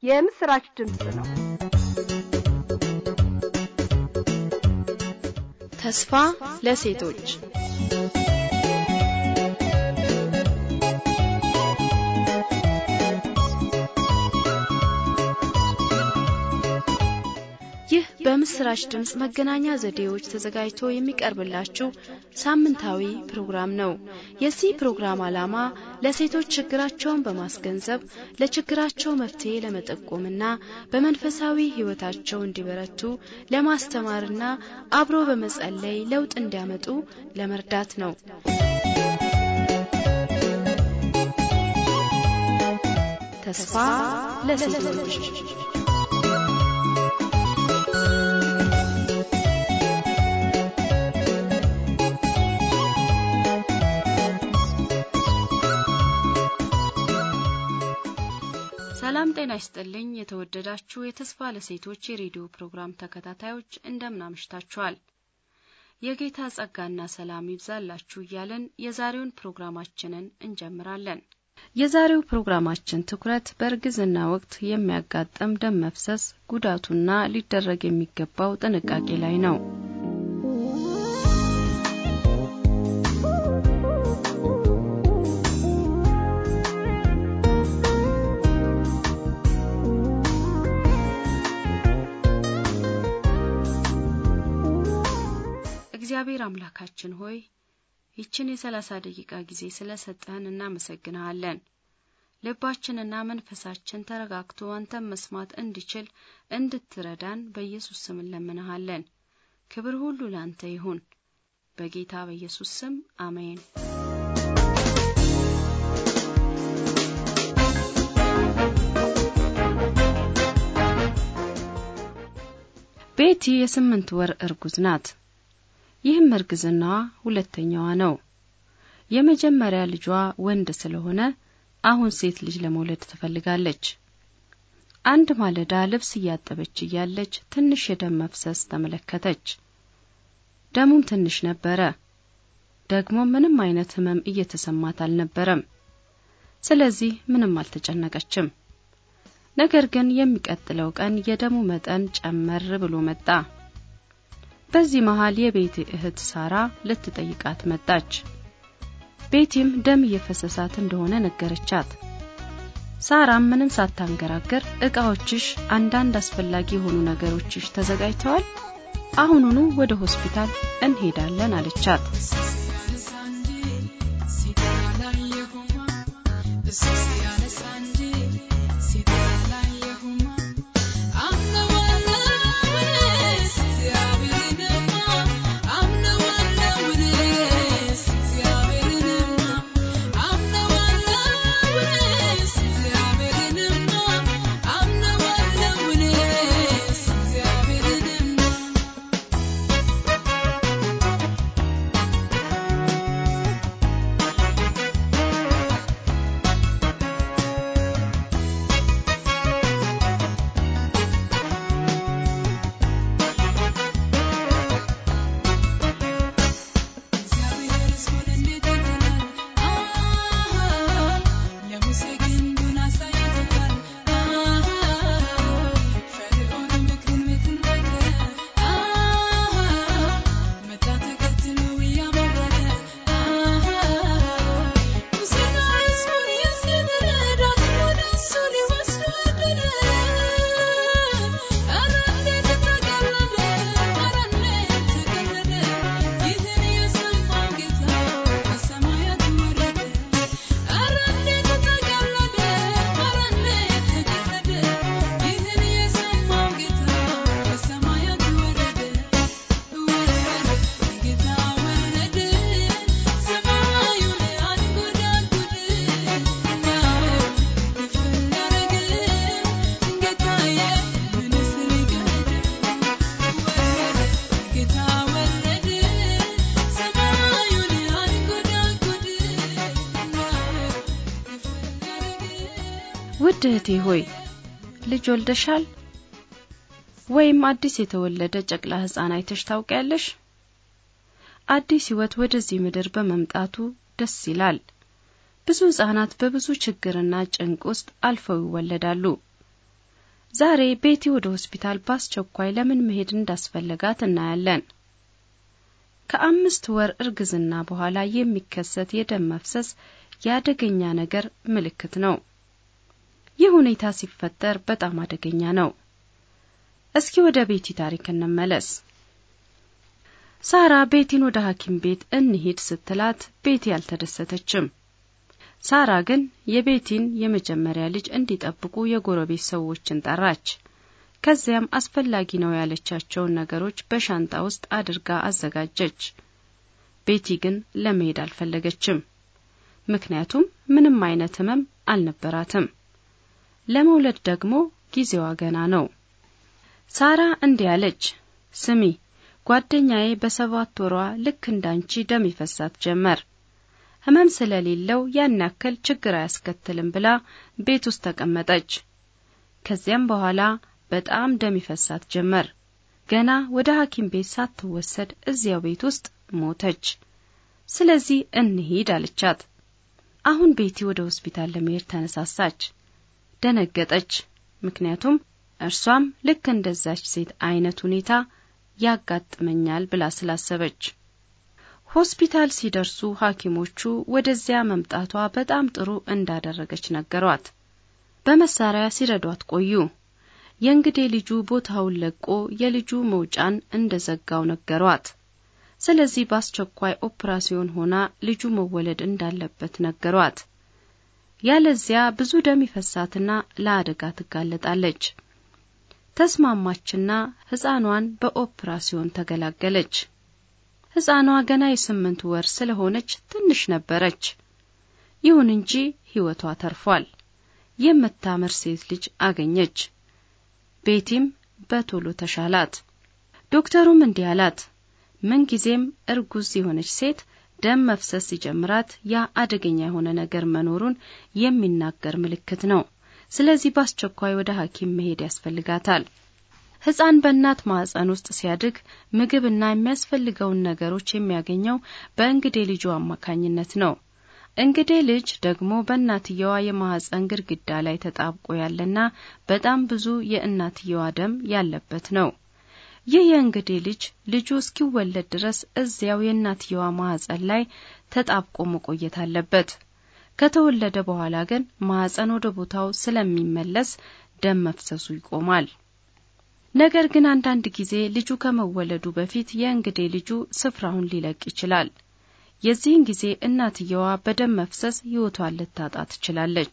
የምስራች ድምፅ ነው። ተስፋ ለሴቶች ይህ በምስራች ድምፅ መገናኛ ዘዴዎች ተዘጋጅቶ የሚቀርብላችሁ ሳምንታዊ ፕሮግራም ነው። የዚህ ፕሮግራም ዓላማ ለሴቶች ችግራቸውን በማስገንዘብ ለችግራቸው መፍትሄ ለመጠቆምና በመንፈሳዊ ሕይወታቸው እንዲበረቱ ለማስተማርና አብሮ በመጸለይ ለውጥ እንዲያመጡ ለመርዳት ነው። ተስፋ ለሴቶች ሰላም ጤና ይስጥልኝ። የተወደዳችሁ የተስፋ ለሴቶች የሬዲዮ ፕሮግራም ተከታታዮች እንደምን አምሽታችኋል? የጌታ ጸጋና ሰላም ይብዛላችሁ እያለን የዛሬውን ፕሮግራማችንን እንጀምራለን። የዛሬው ፕሮግራማችን ትኩረት በእርግዝና ወቅት የሚያጋጥም ደም መፍሰስ ጉዳቱና ሊደረግ የሚገባው ጥንቃቄ ላይ ነው። እግዚአብሔር አምላካችን ሆይ ይችን የሰላሳ ደቂቃ ጊዜ ስለ ሰጠህን እናመሰግንሃለን። ልባችንና መንፈሳችን ተረጋግቶ አንተን መስማት እንዲችል እንድትረዳን በኢየሱስ ስም እንለምንሃለን። ክብር ሁሉ ላንተ ይሁን፣ በጌታ በኢየሱስ ስም አሜን። ቤቲ የስምንት ወር እርጉዝ ናት። ይህም እርግዝናዋ ሁለተኛዋ ነው። የመጀመሪያ ልጇ ወንድ ስለሆነ አሁን ሴት ልጅ ለመውለድ ትፈልጋለች። አንድ ማለዳ ልብስ እያጠበች እያለች ትንሽ የደም መፍሰስ ተመለከተች። ደሙም ትንሽ ነበረ። ደግሞ ምንም አይነት ሕመም እየተሰማት አልነበረም። ስለዚህ ምንም አልተጨነቀችም። ነገር ግን የሚቀጥለው ቀን የደሙ መጠን ጨመር ብሎ መጣ። በዚህ መሃል የቤቲ እህት ሳራ ልትጠይቃት መጣች። ቤቲም ደም እየፈሰሳት እንደሆነ ነገረቻት። ሳራም ምንም ሳታንገራገር እቃዎችሽ፣ አንዳንድ አስፈላጊ የሆኑ ነገሮችሽ ተዘጋጅተዋል፣ አሁኑኑ ወደ ሆስፒታል እንሄዳለን አለቻት። ውድ እህቴ ሆይ ልጅ ወልደሻል? ወይም አዲስ የተወለደ ጨቅላ ሕፃን አይተሽ ታውቂያለሽ? አዲስ ሕይወት ወደዚህ ምድር በመምጣቱ ደስ ይላል። ብዙ ሕፃናት በብዙ ችግርና ጭንቅ ውስጥ አልፈው ይወለዳሉ። ዛሬ ቤቲ ወደ ሆስፒታል በአስቸኳይ ለምን መሄድ እንዳስፈለጋት እናያለን። ከአምስት ወር እርግዝና በኋላ የሚከሰት የደም መፍሰስ የአደገኛ ነገር ምልክት ነው። ይህ ሁኔታ ሲፈጠር በጣም አደገኛ ነው። እስኪ ወደ ቤቲ ታሪክ እንመለስ። ሳራ ቤቲን ወደ ሐኪም ቤት እንሂድ ስትላት ቤቲ አልተደሰተችም። ሳራ ግን የቤቲን የመጀመሪያ ልጅ እንዲጠብቁ የጎረቤት ሰዎችን ጠራች። ከዚያም አስፈላጊ ነው ያለቻቸውን ነገሮች በሻንጣ ውስጥ አድርጋ አዘጋጀች። ቤቲ ግን ለመሄድ አልፈለገችም። ምክንያቱም ምንም አይነት ሕመም አልነበራትም። ለመውለድ ደግሞ ጊዜዋ ገና ነው። ሳራ እንዲህ አለች፣ ስሚ ጓደኛዬ በሰባት ወሯ ልክ እንዳንቺ ደም ይፈሳት ጀመር። ሕመም ስለሌለው ያን ያክል ችግር አያስከትልም ብላ ቤት ውስጥ ተቀመጠች። ከዚያም በኋላ በጣም ደም ይፈሳት ጀመር። ገና ወደ ሐኪም ቤት ሳትወሰድ እዚያው ቤት ውስጥ ሞተች። ስለዚህ እንሂድ አለቻት። አሁን ቤቲ ወደ ሆስፒታል ለመሄድ ተነሳሳች። ደነገጠች። ምክንያቱም እርሷም ልክ እንደዛች ሴት አይነት ሁኔታ ያጋጥመኛል ብላ ስላሰበች። ሆስፒታል ሲደርሱ ሐኪሞቹ ወደዚያ መምጣቷ በጣም ጥሩ እንዳደረገች ነገሯት። በመሳሪያ ሲረዷት ቆዩ። የእንግዴ ልጁ ቦታውን ለቆ የልጁ መውጫን እንደዘጋው ነገሯት። ስለዚህ በአስቸኳይ ኦፕራሲዮን ሆና ልጁ መወለድ እንዳለበት ነገሯት። ያለዚያ ብዙ ደም ይፈሳትና ለአደጋ ትጋለጣለች። ተስማማችና ሕፃኗን በኦፕራሲዮን ተገላገለች። ሕፃኗ ገና የስምንት ወር ስለሆነች ትንሽ ነበረች። ይሁን እንጂ ሕይወቷ ተርፏል። የምታምር ሴት ልጅ አገኘች። ቤቲም በቶሎ ተሻላት። ዶክተሩም እንዲህ አላት፣ ምንጊዜም እርጉዝ የሆነች ሴት ደም መፍሰስ ሲጀምራት ያ አደገኛ የሆነ ነገር መኖሩን የሚናገር ምልክት ነው። ስለዚህ በአስቸኳይ ወደ ሐኪም መሄድ ያስፈልጋታል። ሕፃን በእናት ማህፀን ውስጥ ሲያድግ ምግብና የሚያስፈልገውን ነገሮች የሚያገኘው በእንግዴ ልጁ አማካኝነት ነው። እንግዴ ልጅ ደግሞ በእናትየዋ የማህፀን ግድግዳ ላይ ተጣብቆ ያለና በጣም ብዙ የእናትየዋ ደም ያለበት ነው። ይህ የእንግዴ ልጅ ልጁ እስኪወለድ ድረስ እዚያው የእናትየዋ ማህፀን ላይ ተጣብቆ መቆየት አለበት። ከተወለደ በኋላ ግን ማህፀን ወደ ቦታው ስለሚመለስ ደም መፍሰሱ ይቆማል። ነገር ግን አንዳንድ ጊዜ ልጁ ከመወለዱ በፊት የእንግዴ ልጁ ስፍራውን ሊለቅ ይችላል። የዚህን ጊዜ እናትየዋ በደም መፍሰስ ሕይወቷን ልታጣ ትችላለች።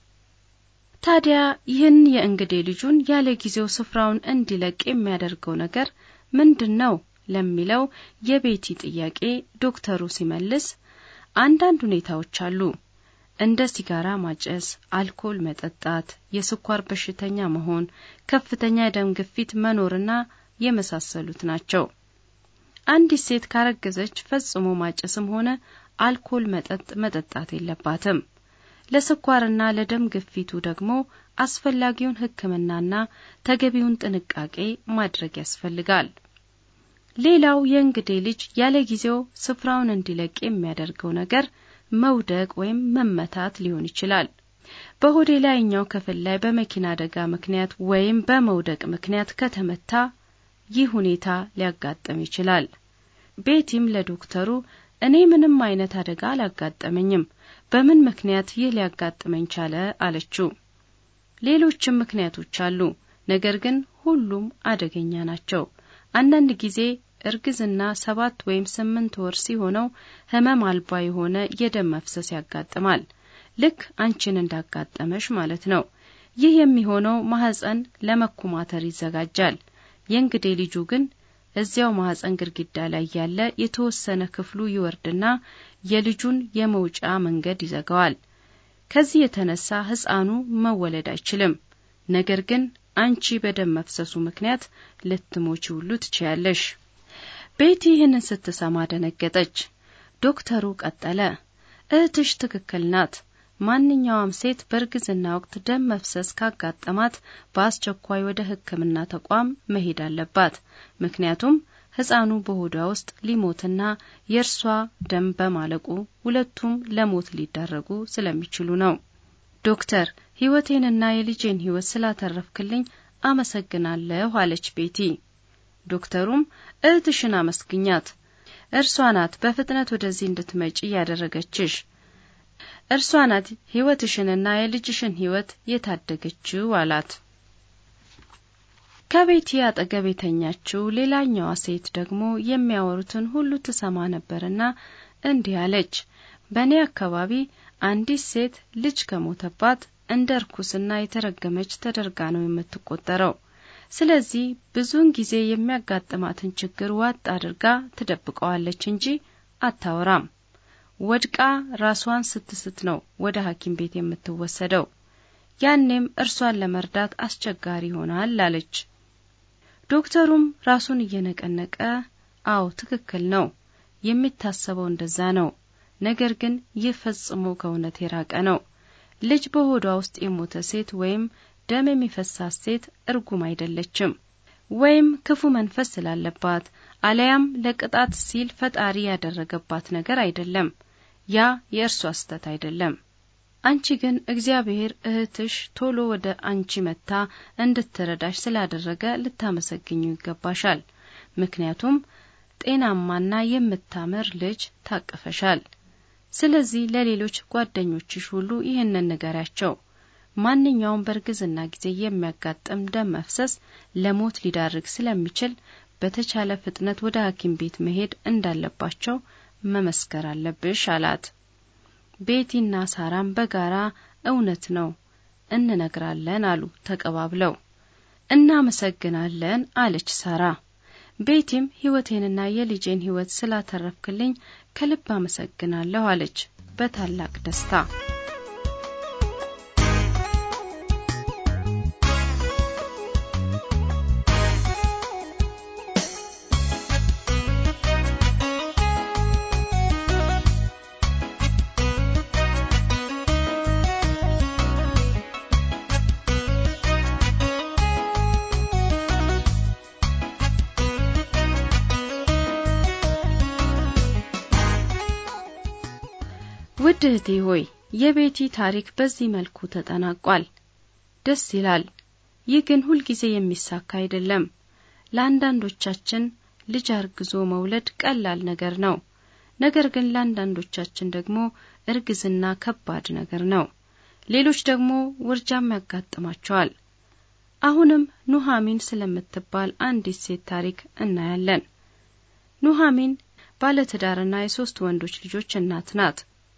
ታዲያ ይህን የእንግዴ ልጁን ያለ ጊዜው ስፍራውን እንዲለቅ የሚያደርገው ነገር ምንድን ነው ለሚለው የቤቲ ጥያቄ ዶክተሩ ሲመልስ አንዳንድ ሁኔታዎች አሉ። እንደ ሲጋራ ማጨስ፣ አልኮል መጠጣት፣ የስኳር በሽተኛ መሆን፣ ከፍተኛ የደም ግፊት መኖርና የመሳሰሉት ናቸው። አንዲት ሴት ካረገዘች ፈጽሞ ማጨስም ሆነ አልኮል መጠጥ መጠጣት የለባትም። ለስኳርና ለደም ግፊቱ ደግሞ አስፈላጊውን ሕክምናና ተገቢውን ጥንቃቄ ማድረግ ያስፈልጋል። ሌላው የእንግዴ ልጅ ያለ ጊዜው ስፍራውን እንዲለቅ የሚያደርገው ነገር መውደቅ ወይም መመታት ሊሆን ይችላል። በሆዴ ላይኛው ክፍል ላይ በመኪና አደጋ ምክንያት ወይም በመውደቅ ምክንያት ከተመታ ይህ ሁኔታ ሊያጋጥም ይችላል። ቤቲም ለዶክተሩ እኔ ምንም አይነት አደጋ አላጋጠመኝም፣ በምን ምክንያት ይህ ሊያጋጥመኝ ቻለ አለችው። ሌሎችም ምክንያቶች አሉ፣ ነገር ግን ሁሉም አደገኛ ናቸው። አንዳንድ ጊዜ እርግዝና ሰባት ወይም ስምንት ወር ሲሆነው ህመም አልባ የሆነ የደም መፍሰስ ያጋጥማል። ልክ አንቺን እንዳጋጠመሽ ማለት ነው። ይህ የሚሆነው ማህፀን ለመኮማተር ይዘጋጃል። የእንግዴ ልጁ ግን እዚያው ማህፀን ግድግዳ ላይ ያለ የተወሰነ ክፍሉ ይወርድና የልጁን የመውጫ መንገድ ይዘጋዋል። ከዚህ የተነሳ ህፃኑ መወለድ አይችልም። ነገር ግን አንቺ በደም መፍሰሱ ምክንያት ልትሞቺ ሁሉ ትችያለሽ። ቤቲ ይህንን ስትሰማ ደነገጠች። ዶክተሩ ቀጠለ፣ እህትሽ ትክክል ናት። ማንኛውም ሴት በእርግዝና ወቅት ደም መፍሰስ ካጋጠማት በአስቸኳይ ወደ ሕክምና ተቋም መሄድ አለባት። ምክንያቱም ህፃኑ በሆዷ ውስጥ ሊሞትና የእርሷ ደም በማለቁ ሁለቱም ለሞት ሊዳረጉ ስለሚችሉ ነው። ዶክተር ህይወቴንና የልጄን ህይወት ስላተረፍክልኝ አመሰግናለሁ አለች ቤቲ። ዶክተሩም እህትሽን አመስግኛት፣ እርሷ ናት በፍጥነት ወደዚህ እንድትመጪ ያደረገችሽ፣ እርሷ ናት ሕይወትሽንና የልጅሽን ሕይወት የታደገችው አላት። ከቤቲ አጠገብ የተኛችው ሌላኛዋ ሴት ደግሞ የሚያወሩትን ሁሉ ትሰማ ነበርና እንዲህ አለች። በእኔ አካባቢ አንዲት ሴት ልጅ ከሞተባት እንደ ርኩስና የተረገመች ተደርጋ ነው የምትቆጠረው። ስለዚህ ብዙውን ጊዜ የሚያጋጥማትን ችግር ዋጥ አድርጋ ትደብቀዋለች እንጂ አታወራም። ወድቃ ራሷን ስትስት ነው ወደ ሐኪም ቤት የምትወሰደው። ያኔም እርሷን ለመርዳት አስቸጋሪ ይሆናል አለች። ዶክተሩም ራሱን እየነቀነቀ አዎ ትክክል ነው፣ የሚታሰበው እንደዛ ነው። ነገር ግን ይህ ፈጽሞ ከእውነት የራቀ ነው። ልጅ በሆዷ ውስጥ የሞተ ሴት ወይም ደም የሚፈሳት ሴት እርጉም አይደለችም፣ ወይም ክፉ መንፈስ ስላለባት አለያም ለቅጣት ሲል ፈጣሪ ያደረገባት ነገር አይደለም። ያ የእርሷ ስህተት አይደለም። አንቺ ግን እግዚአብሔር እህትሽ ቶሎ ወደ አንቺ መጥታ እንድትረዳሽ ስላደረገ ልታመሰግኙ ይገባሻል። ምክንያቱም ጤናማና የምታምር ልጅ ታቅፈሻል። ስለዚህ ለሌሎች ጓደኞችሽ ሁሉ ይህንን ንገሪያቸው። ማንኛውም በእርግዝና ጊዜ የሚያጋጥም ደም መፍሰስ ለሞት ሊዳርግ ስለሚችል በተቻለ ፍጥነት ወደ ሐኪም ቤት መሄድ እንዳለባቸው መመስከር አለብሽ አላት። ቤቲና ሳራም በጋራ እውነት ነው እንነግራለን አሉ ተቀባብለው። እናመሰግናለን አለች ሳራ። ቤቲም ሕይወቴንና የልጄን ሕይወት ስላተረፍክልኝ ከልብ አመሰግናለሁ አለች በታላቅ ደስታ። ውድ እህቴ ሆይ የቤቲ ታሪክ በዚህ መልኩ ተጠናቋል። ደስ ይላል። ይህ ግን ሁልጊዜ የሚሳካ አይደለም። ለአንዳንዶቻችን ልጅ አርግዞ መውለድ ቀላል ነገር ነው። ነገር ግን ለአንዳንዶቻችን ደግሞ እርግዝና ከባድ ነገር ነው። ሌሎች ደግሞ ውርጃም ያጋጥማቸዋል። አሁንም ኑሃሚን ስለምትባል አንዲት ሴት ታሪክ እናያለን። ኑሃሚን ባለትዳርና የሶስት ወንዶች ልጆች እናት ናት።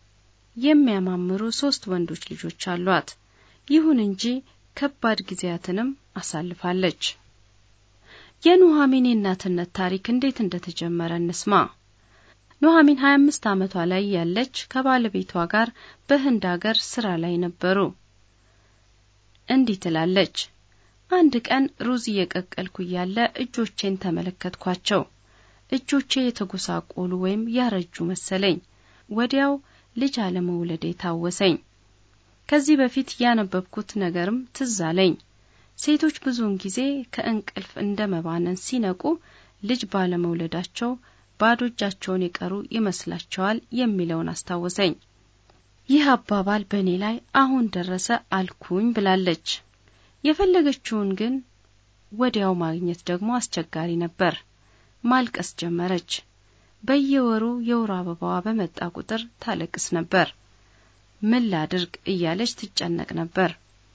የሚያማምሩ ሶስት ወንዶች ልጆች አሏት። ይሁን እንጂ ከባድ ጊዜያትንም አሳልፋለች። የኑሃሚን የእናትነት ታሪክ እንዴት እንደተጀመረ እንስማ። ኑሃሚን 25 ዓመቷ ላይ ያለች ከባለቤቷ ጋር በህንድ አገር ስራ ላይ ነበሩ። እንዲህ ትላለች። አንድ ቀን ሩዝ እየቀቀልኩ እያለ እጆቼን ተመለከትኳቸው። እጆቼ የተጎሳቆሉ ወይም ያረጁ መሰለኝ። ወዲያው ልጅ አለመውለዴ ታወሰኝ። ከዚህ በፊት ያነበብኩት ነገርም ትዝ አለኝ። ሴቶች ብዙውን ጊዜ ከእንቅልፍ እንደ መባነን ሲነቁ ልጅ ባለመውለዳቸው ባዶ እጃቸውን የቀሩ ይመስላቸዋል የሚለውን አስታወሰኝ። ይህ አባባል በእኔ ላይ አሁን ደረሰ አልኩኝ ብላለች። የፈለገችውን ግን ወዲያው ማግኘት ደግሞ አስቸጋሪ ነበር። ማልቀስ ጀመረች። በየወሩ የወር አበባዋ በመጣ ቁጥር ታለቅስ ነበር። ምን ላድርግ እያለች ትጨነቅ ነበር።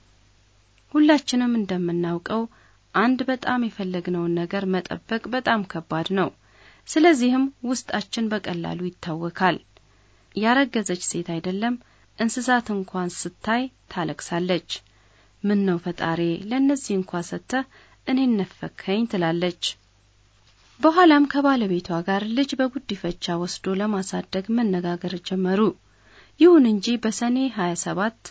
ሁላችንም እንደምናውቀው አንድ በጣም የፈለግነውን ነገር መጠበቅ በጣም ከባድ ነው። ስለዚህም ውስጣችን በቀላሉ ይታወካል። ያረገዘች ሴት አይደለም እንስሳት እንኳን ስታይ ታለቅሳለች። ምን ነው ፈጣሪ ለእነዚህ እንኳ ሰጥተህ እኔን ነፈከኝ ትላለች። በኋላም ከባለቤቷ ጋር ልጅ በጉዲፈቻ ወስዶ ለማሳደግ መነጋገር ጀመሩ። ይሁን እንጂ በሰኔ 27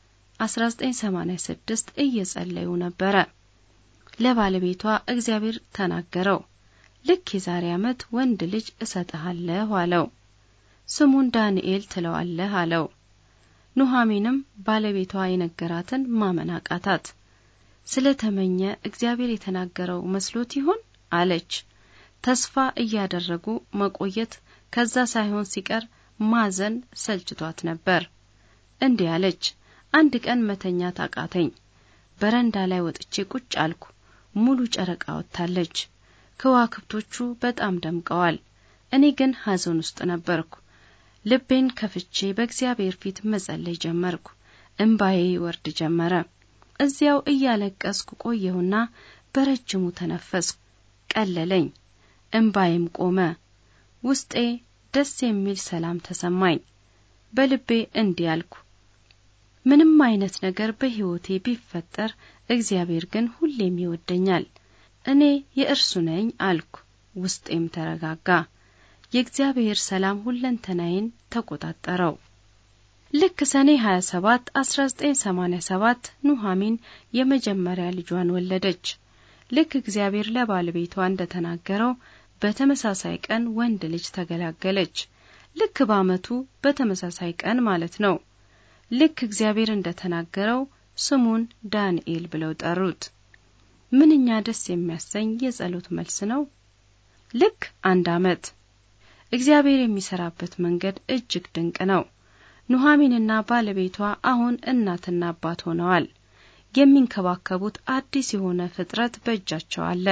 1986 እየጸለዩ ነበረ። ለባለቤቷ እግዚአብሔር ተናገረው። ልክ የዛሬ ዓመት ወንድ ልጅ እሰጥሃለሁ አለው። ስሙን ዳንኤል ትለዋለህ አለው። ኑሃሚንም ባለቤቷ የነገራትን ማመን አቃታት። ስለ ተመኘ እግዚአብሔር የተናገረው መስሎት ይሆን አለች። ተስፋ እያደረጉ መቆየት ከዛ ሳይሆን ሲቀር ማዘን ሰልችቷት ነበር። እንዲህ አለች፣ አንድ ቀን መተኛት አቃተኝ። በረንዳ ላይ ወጥቼ ቁጭ አልኩ። ሙሉ ጨረቃ ወጥታለች። ከዋክብቶቹ በጣም ደምቀዋል። እኔ ግን ሐዘን ውስጥ ነበርኩ። ልቤን ከፍቼ በእግዚአብሔር ፊት መጸለይ ጀመርኩ። እምባዬ ይወርድ ጀመረ። እዚያው እያለቀስኩ ቆየሁና በረጅሙ ተነፈስኩ። ቀለለኝ፣ እምባዬም ቆመ። ውስጤ ደስ የሚል ሰላም ተሰማኝ። በልቤ እንዲህ አልኩ፣ ምንም አይነት ነገር በሕይወቴ ቢፈጠር እግዚአብሔር ግን ሁሌም ይወደኛል። እኔ የእርሱ ነኝ አልኩ። ውስጤም ተረጋጋ። የእግዚአብሔር ሰላም ሁለንተናዬን ተቆጣጠረው። ልክ ሰኔ 27 1987 ኑሐሚን የመጀመሪያ ልጇን ወለደች። ልክ እግዚአብሔር ለባለቤቷ እንደተናገረው በተመሳሳይ ቀን ወንድ ልጅ ተገላገለች። ልክ በዓመቱ በተመሳሳይ ቀን ማለት ነው። ልክ እግዚአብሔር እንደተናገረው ስሙን ዳንኤል ብለው ጠሩት። ምንኛ ደስ የሚያሰኝ የጸሎት መልስ ነው። ልክ አንድ ዓመት እግዚአብሔር የሚሰራበት መንገድ እጅግ ድንቅ ነው። ኑሐሚንና ባለቤቷ አሁን እናትና አባት ሆነዋል። የሚንከባከቡት አዲስ የሆነ ፍጥረት በእጃቸው አለ።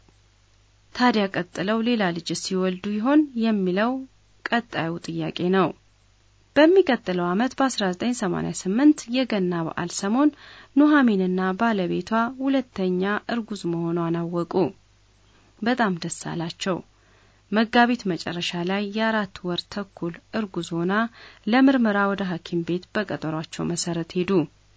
ታዲያ ቀጥለው ሌላ ልጅ ሲወልዱ ይሆን የሚለው ቀጣዩ ጥያቄ ነው። በሚቀጥለው ዓመት በ1988 የገና በዓል ሰሞን ኑሐሚንና ባለቤቷ ሁለተኛ እርጉዝ መሆኗን አወቁ። በጣም ደስ አላቸው። መጋቢት መጨረሻ ላይ የአራት ወር ተኩል እርጉዝ ሆና ለምርመራ ወደ ሐኪም ቤት በቀጠሯቸው መሰረት ሄዱ።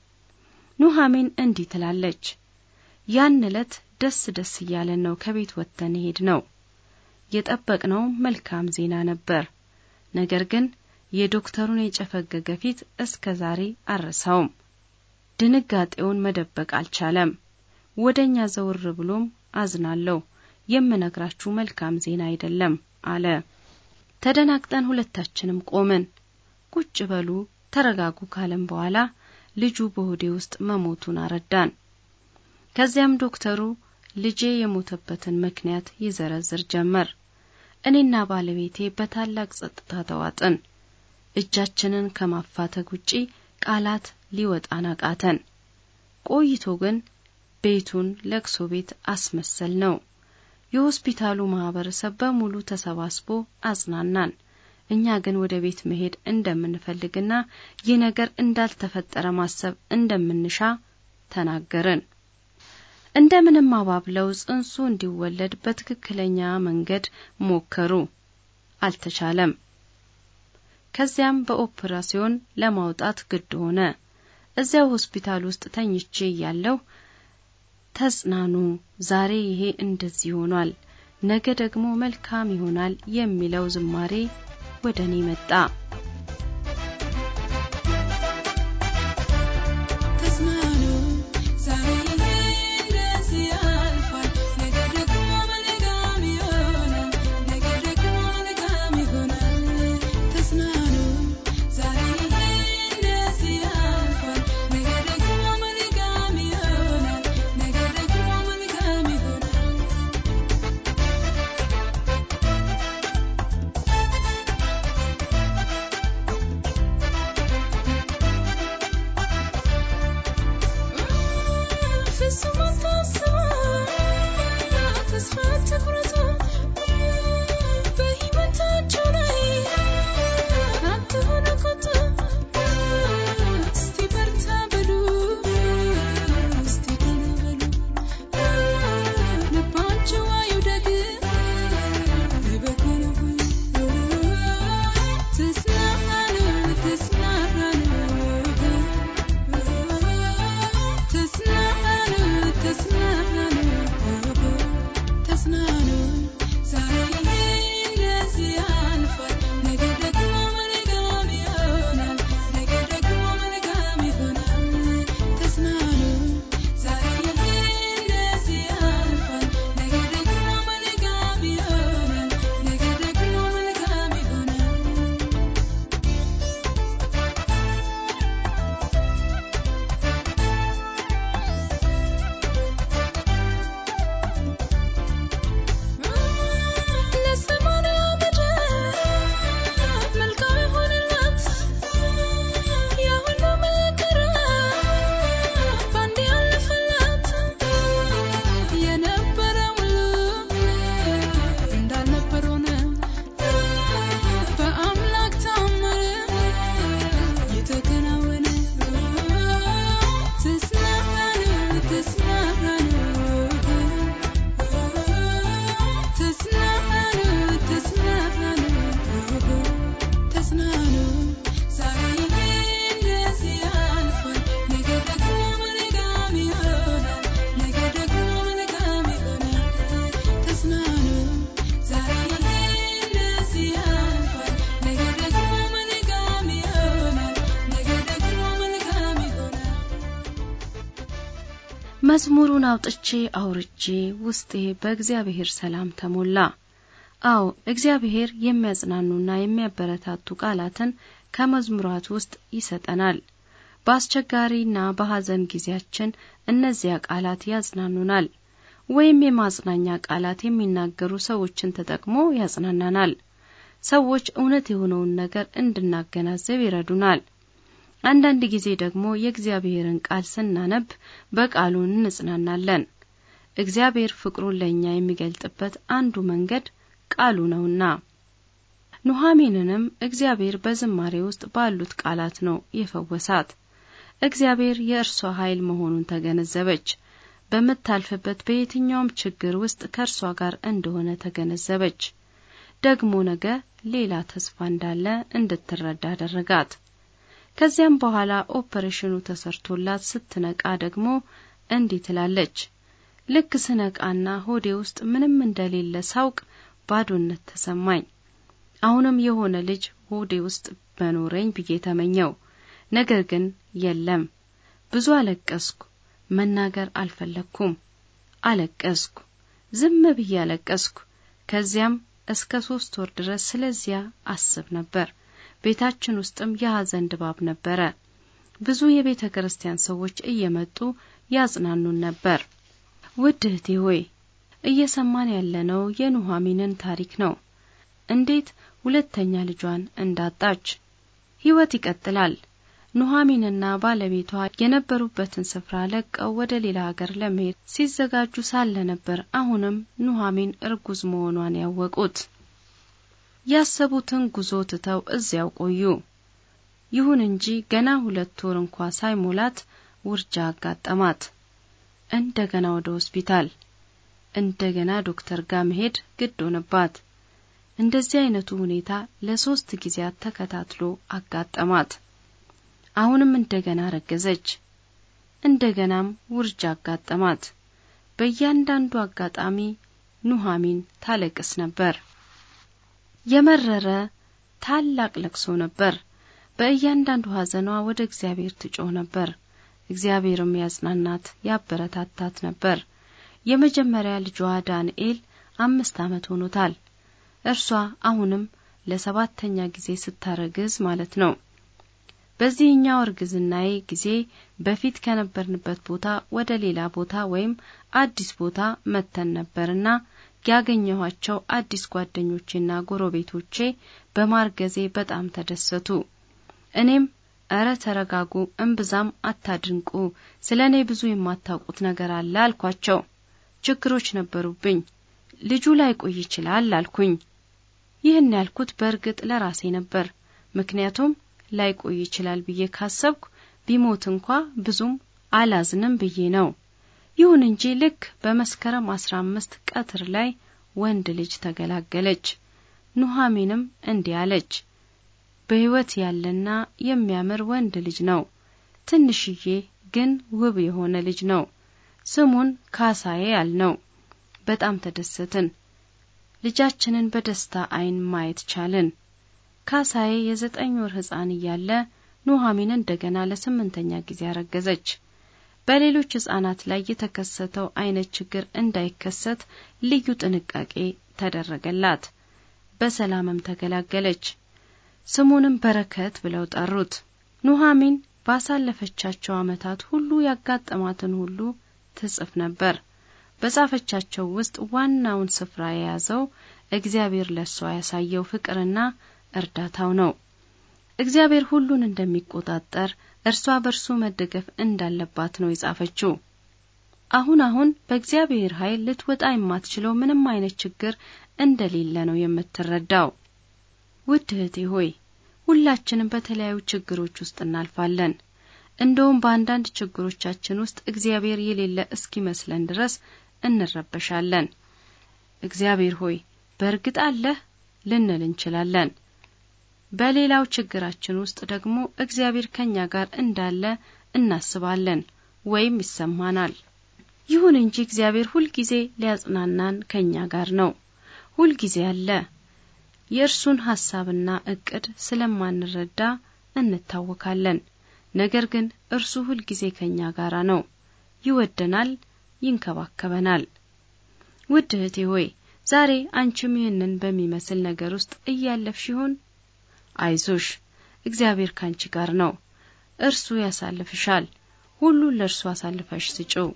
ኑሐሚን እንዲህ ትላለች፣ ያን ዕለት ደስ ደስ እያለን ነው ከቤት ወጥተን ሄድ ነው። የጠበቅነው መልካም ዜና ነበር። ነገር ግን የዶክተሩን የጨፈገገ ፊት እስከ ዛሬ አልረሳውም። ድንጋጤውን መደበቅ አልቻለም። ወደ እኛ ዘውር ብሎም አዝናለሁ የምነግራችሁ መልካም ዜና አይደለም አለ። ተደናግጠን ሁለታችንም ቆምን። ቁጭ በሉ ተረጋጉ ካለም በኋላ ልጁ በሆዴ ውስጥ መሞቱን አረዳን። ከዚያም ዶክተሩ ልጄ የሞተበትን ምክንያት ይዘረዝር ጀመር። እኔና ባለቤቴ በታላቅ ጸጥታ ተዋጥን። እጃችንን ከማፋተግ ውጪ ቃላት ሊወጣን አቃተን። ቆይቶ ግን ቤቱን ለቅሶ ቤት አስመሰል ነው። የሆስፒታሉ ማህበረሰብ በሙሉ ተሰባስቦ አጽናናን። እኛ ግን ወደ ቤት መሄድ እንደምንፈልግና ይህ ነገር እንዳልተፈጠረ ማሰብ እንደምንሻ ተናገርን። እንደምንም አባብለው ጽንሱ እንዲወለድ በትክክለኛ መንገድ ሞከሩ። አልተቻለም። ከዚያም በኦፕራሲዮን ለማውጣት ግድ ሆነ። እዚያው ሆስፒታል ውስጥ ተኝቼ እያለሁ ተጽናኑ፣ ዛሬ ይሄ እንደዚህ ሆኗል፣ ነገ ደግሞ መልካም ይሆናል የሚለው ዝማሬ ወደ እኔ መጣ። ተጽናኑ ዛሬ ይሄ እንደዚህ ያልፋል፣ ነገ ደግሞ መልካም ይሆናል፣ ነገ ደግሞ መልካም ይሆናል። ተጽናኑ ዛሬ ይሄ እንደዚህ ያልፋል፣ ነገ ደግሞ መልካም ይሆናል፣ ነገ ደግሞ መልካም ይሆናል። መዝሙሩን አውጥቼ አውርቼ ውስጤ በእግዚአብሔር ሰላም ተሞላ። አዎ እግዚአብሔር የሚያጽናኑና የሚያበረታቱ ቃላትን ከመዝሙራት ውስጥ ይሰጠናል። በአስቸጋሪና በሐዘን ጊዜያችን እነዚያ ቃላት ያጽናኑናል፣ ወይም የማጽናኛ ቃላት የሚናገሩ ሰዎችን ተጠቅሞ ያጽናናናል። ሰዎች እውነት የሆነውን ነገር እንድናገናዘብ ይረዱናል። አንዳንድ ጊዜ ደግሞ የእግዚአብሔርን ቃል ስናነብ በቃሉ እንጽናናለን። እግዚአብሔር ፍቅሩን ለእኛ የሚገልጥበት አንዱ መንገድ ቃሉ ነውና። ኑሐሚንንም እግዚአብሔር በዝማሬ ውስጥ ባሉት ቃላት ነው የፈወሳት። እግዚአብሔር የእርሷ ኃይል መሆኑን ተገነዘበች። በምታልፍበት በየትኛውም ችግር ውስጥ ከእርሷ ጋር እንደሆነ ተገነዘበች። ደግሞ ነገ ሌላ ተስፋ እንዳለ እንድትረዳ አደረጋት። ከዚያም በኋላ ኦፐሬሽኑ ተሰርቶላት ስትነቃ ደግሞ እንዲህ ትላለች። ልክ ስነቃና ሆዴ ውስጥ ምንም እንደሌለ ሳውቅ ባዶነት ተሰማኝ። አሁንም የሆነ ልጅ ሆዴ ውስጥ በኖረኝ ብዬ ተመኘው። ነገር ግን የለም። ብዙ አለቀስኩ። መናገር አልፈለግኩም። አለቀስኩ። ዝም ብዬ አለቀስኩ። ከዚያም እስከ ሶስት ወር ድረስ ስለዚያ አስብ ነበር። ቤታችን ውስጥም የሐዘን ድባብ ነበረ። ብዙ የቤተ ክርስቲያን ሰዎች እየመጡ ያጽናኑን ነበር። ውድ እህቴ ሆይ እየሰማን ያለነው የኑሐሚንን ታሪክ ነው። እንዴት ሁለተኛ ልጇን እንዳጣች። ሕይወት ይቀጥላል። ኑሐሚንና ባለቤቷ የነበሩበትን ስፍራ ለቀው ወደ ሌላ ሀገር ለመሄድ ሲዘጋጁ ሳለ ነበር አሁንም ኑሐሚን እርጉዝ መሆኗን ያወቁት። ያሰቡትን ጉዞ ትተው እዚያው ቆዩ። ይሁን እንጂ ገና ሁለት ወር እንኳ ሳይሞላት ውርጃ አጋጠማት። እንደገና ወደ ሆስፒታል፣ እንደገና ዶክተር ጋር መሄድ ግድ ሆነባት። እንደዚህ አይነቱ ሁኔታ ለሶስት ጊዜያት ተከታትሎ አጋጠማት። አሁንም እንደገና ረገዘች። እንደገናም ውርጃ አጋጠማት። በእያንዳንዱ አጋጣሚ ኑሐሚን ታለቅስ ነበር። የመረረ ታላቅ ለቅሶ ነበር። በእያንዳንዱ ሐዘኗ ወደ እግዚአብሔር ትጮህ ነበር። እግዚአብሔርም ያጽናናት ያበረታታት ነበር። የመጀመሪያ ልጇ ዳንኤል አምስት ዓመት ሆኖታል። እርሷ አሁንም ለሰባተኛ ጊዜ ስታረግዝ ማለት ነው። በዚህኛው እርግዝናዬ ጊዜ በፊት ከነበርንበት ቦታ ወደ ሌላ ቦታ ወይም አዲስ ቦታ መተን ነበርና ያገኘኋቸው አዲስ ጓደኞቼና ጎረቤቶቼ በማርገዜ በጣም ተደሰቱ። እኔም እረ ተረጋጉ፣ እምብዛም አታድንቁ፣ ስለ እኔ ብዙ የማታውቁት ነገር አለ አልኳቸው። ችግሮች ነበሩብኝ፣ ልጁ ላይቆይ ይችላል አልኩኝ። ይህን ያልኩት በእርግጥ ለራሴ ነበር። ምክንያቱም ላይቆይ ይችላል ብዬ ካሰብኩ ቢሞት እንኳ ብዙም አላዝንም ብዬ ነው። ይሁን እንጂ ልክ በመስከረም አስራ አምስት ቀትር ላይ ወንድ ልጅ ተገላገለች። ኑሐሚንም እንዲህ አለች፣ በሕይወት ያለና የሚያምር ወንድ ልጅ ነው። ትንሽዬ ግን ውብ የሆነ ልጅ ነው። ስሙን ካሳዬ አልነው። በጣም ተደሰትን። ልጃችንን በደስታ ዓይን ማየት ቻልን። ካሳዬ የዘጠኝ ወር ሕፃን እያለ ኑሐሚን እንደገና ለስምንተኛ ጊዜ አረገዘች። በሌሎች ሕፃናት ላይ የተከሰተው አይነት ችግር እንዳይከሰት ልዩ ጥንቃቄ ተደረገላት። በሰላምም ተገላገለች። ስሙንም በረከት ብለው ጠሩት። ኑሐሚን ባሳለፈቻቸው ዓመታት ሁሉ ያጋጠማትን ሁሉ ትጽፍ ነበር። በጻፈቻቸው ውስጥ ዋናውን ስፍራ የያዘው እግዚአብሔር ለእሷ ያሳየው ፍቅርና እርዳታው ነው። እግዚአብሔር ሁሉን እንደሚቆጣጠር እርሷ በእርሱ መደገፍ እንዳለባት ነው የጻፈችው። አሁን አሁን በእግዚአብሔር ኃይል ልትወጣ የማትችለው ምንም አይነት ችግር እንደሌለ ነው የምትረዳው። ውድ እህቴ ሆይ ሁላችንም በተለያዩ ችግሮች ውስጥ እናልፋለን። እንደውም በአንዳንድ ችግሮቻችን ውስጥ እግዚአብሔር የሌለ እስኪመስለን ድረስ እንረበሻለን። እግዚአብሔር ሆይ በእርግጥ አለህ ልንል እንችላለን። በሌላው ችግራችን ውስጥ ደግሞ እግዚአብሔር ከኛ ጋር እንዳለ እናስባለን ወይም ይሰማናል። ይሁን እንጂ እግዚአብሔር ሁልጊዜ ሊያጽናናን ከኛ ጋር ነው። ሁልጊዜ አለ። የእርሱን ሐሳብና እቅድ ስለማንረዳ እንታወካለን። ነገር ግን እርሱ ሁልጊዜ ከኛ ጋር ነው። ይወደናል፣ ይንከባከበናል። ውድ እህቴ ሆይ ዛሬ አንቺም ይህንን በሚመስል ነገር ውስጥ እያለፍሽ ይሆን? አይዞሽ፣ እግዚአብሔር ካንቺ ጋር ነው። እርሱ ያሳልፍሻል። ሁሉን ለእርሱ አሳልፈሽ ስጪው።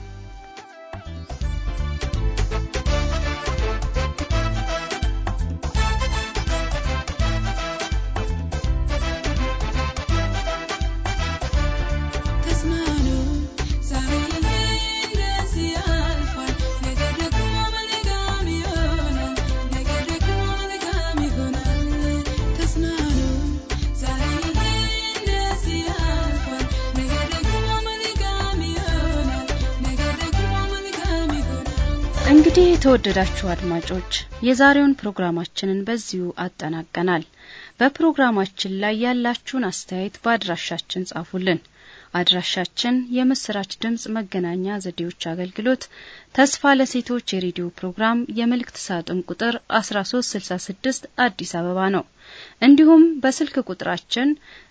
ተጽናኑ ዛሬ እንደዚህ ያልፋል፣ ነገ ደግሞ መልካም ይሆናል። ነገ ደግሞ መልካም ይሆናል። ተጽናኑ ዛሬ እንደዚህ ያልፋል፣ ነገ ደግሞ መልካም ይሆናል። ነገ ደግሞ መልካም ይሆናል። እንግዲህ የተወደዳችሁ አድማጮች የዛሬውን ፕሮግራማችንን በዚሁ አጠናቀናል። በፕሮግራማችን ላይ ያላችሁን አስተያየት በአድራሻችን ጻፉልን። አድራሻችን የምስራች ድምጽ መገናኛ ዘዴዎች አገልግሎት ተስፋ ለሴቶች የሬዲዮ ፕሮግራም የመልእክት ሳጥን ቁጥር 1366 አዲስ አበባ ነው። እንዲሁም በስልክ ቁጥራችን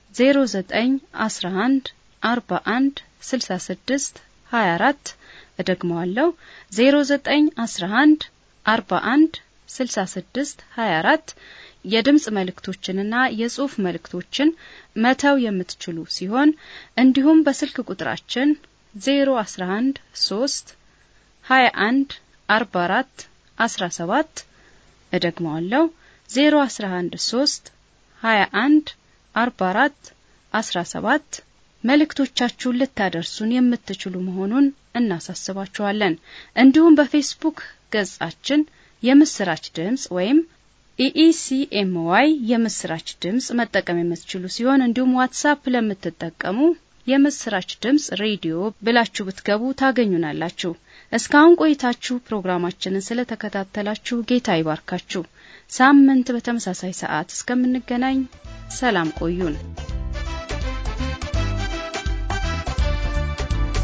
0911 41 66 24 እደግመዋለሁ 0911 41 66 24 የድምጽ መልእክቶችንና የጽሑፍ መልእክቶችን መተው የምትችሉ ሲሆን እንዲሁም በስልክ ቁጥራችን 011 3 21 44 17 እደግመዋለሁ 011 3 21 44 17 መልእክቶቻችሁን ልታደርሱን የምትችሉ መሆኑን እናሳስባችኋለን። እንዲሁም በፌስቡክ ገጻችን የምስራች ድምጽ ወይም ኢኢሲኤምዋይ የምስራች ድምጽ መጠቀም የምትችሉ ሲሆን እንዲሁም ዋትሳፕ ለምትጠቀሙ የምስራች ድምጽ ሬዲዮ ብላችሁ ብትገቡ ታገኙናላችሁ። እስካሁን ቆይታችሁ ፕሮግራማችንን ስለተከታተላችሁ ጌታ ይባርካችሁ። ሳምንት በተመሳሳይ ሰዓት እስከምንገናኝ ሰላም ቆዩን።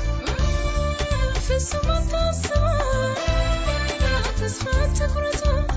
ፍጹም አታስቡ፣ ተስፋ አትቁረጡ።